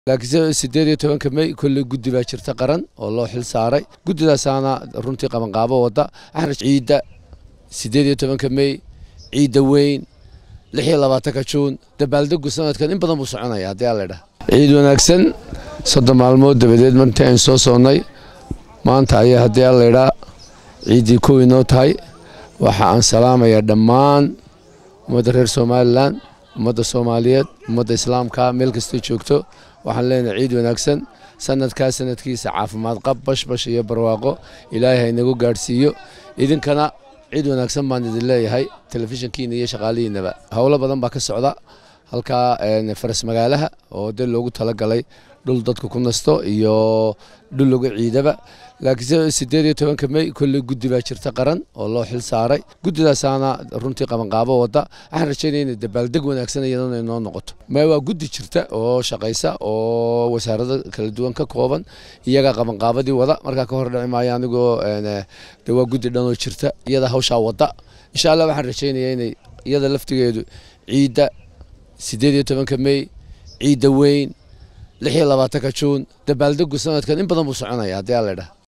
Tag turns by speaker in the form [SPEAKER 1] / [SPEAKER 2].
[SPEAKER 1] laakiinse sideed iyo tobanka mey kolley guddi baa jirta qaran oo loo xil saaray guddidaasaana runtii qabanqaabo wadda axraj ciidda sideed iyo tobanka mey ciidda weyn lix iyo labaatanka juun dabaaldegu sanadkan in badan buu soconaya haddii alla idhaha ciid wanaagsan soddon maalmood dabadeed martii aynu soo soonnay maanta ayaa haddii alla idhaa ciiddii kow inoo tahay waxa aan salaamayaa dhammaan ummadda reer somalilan ummadda soomaaliyeed ummadda islaamka meel kastay joogto waxaan leenahay ciid wanaagsan sanadkaa sanadkiisa caafimaad qab bashbash iyo barwaaqo ilaahay ha inagu gaadhsiiyo idinkana ciid wanaagsan baan idin leeyahay telefishinkiina iyo shaqaalihiinaba howlo badan baa ka socda halkaa faras magaalaha oo dee loogu talagalay dhul dadku ku nasto iyo dhul lagu ciidaba laakiinse sideed iyo tobanka mey kolley guddi baa jirta qaran oo loo xil saaray guddidaasaana runtii qabanqaabo wadda waxaan rajaynaya inay dabaaldeg wanaagsan iyadana inoo noqoto ma waa guddi jirta oo shaqaysa oo wasaarado kala duwan ka kooban iyagaa qabanqaabadii wada markaa ka hor dhici maayo anigoo de waa guddi dhanoo jirta iyada hawshaa wadda insha allah waxaan rajaynaya inay iyada laftigeedu ciidda sideed iyo tobanka mey ciidda weyn lix iyo labaatanka juun dabaaldegu sanadkan in badan buu soconaya haddii alla idhaha